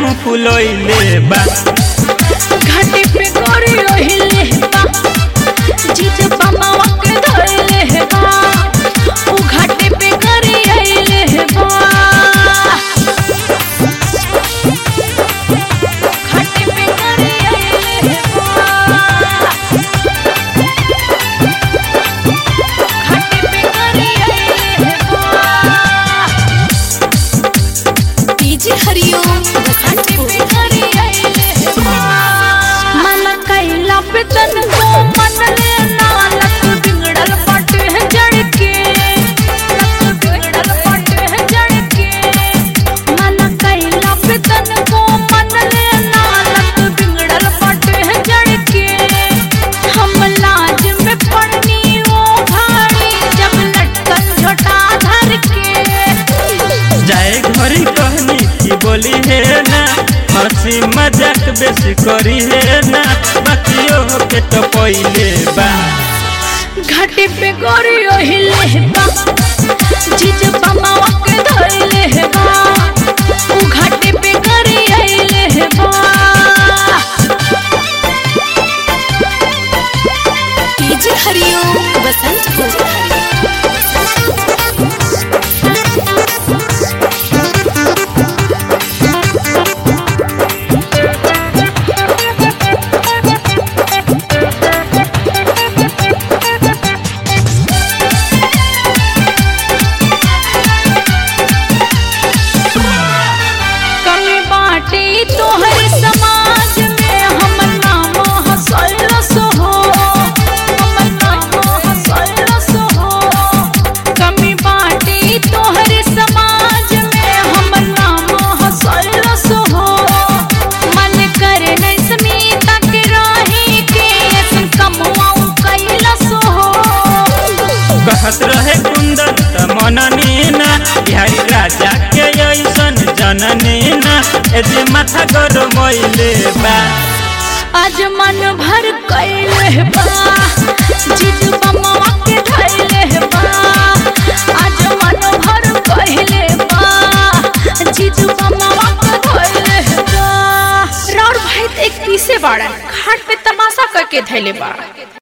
मुँह फुलैले बा घाटी पे गोरी ओहिले बा जीज बमावा के धोइले बा उ घाटी पे गोरी आइले बा घाटी पे गोरी आइले बा घाटी पे गोरी आइले बा डीजे हरिओम घाटी पे गोरी आइले बा मन कैला पे तन को मन ले नालक बिगड़ल पट है जड़ के लक बिगड़ल पट है जड़ के मन कैला पे तन को मन ले नालक बिगड़ल पट है जड़ के हम लाज में पड़नी वो भाड़ी जब लटकन झोटा धर के जाए घरी कहनी की बोली है ना हंसी मजाक बेसी करी है ना बाकियो के तो पहिले बा घाटी पे गोरी ओहिले बा जीज बमावा के धोइले बा उ घाटी पे गोरी आइले बा डीजे हरिओम बसंतपुर कमी बाटे तोहर समाज में हमर नाम हसल सोहो हमर नाम हसल सोहो कमी बाटे तोहर समाज में हमर नाम हसल सोहो मन करे नहीं समीता के राही के ऐसन कमवाऊं कैला सोहो कहत रहे कुंदन त मननी ना बिहारी राजा के ऐसन जननी ना एजे माथा गरमैले बा आज मन भर कैले बा जीज बमवा के धैले बा आज मन भर कैले बा जीज बमवा के धैले बा राउर भाई तो एक पीसे बाड़न घाट पे तमाशा करके धैले बा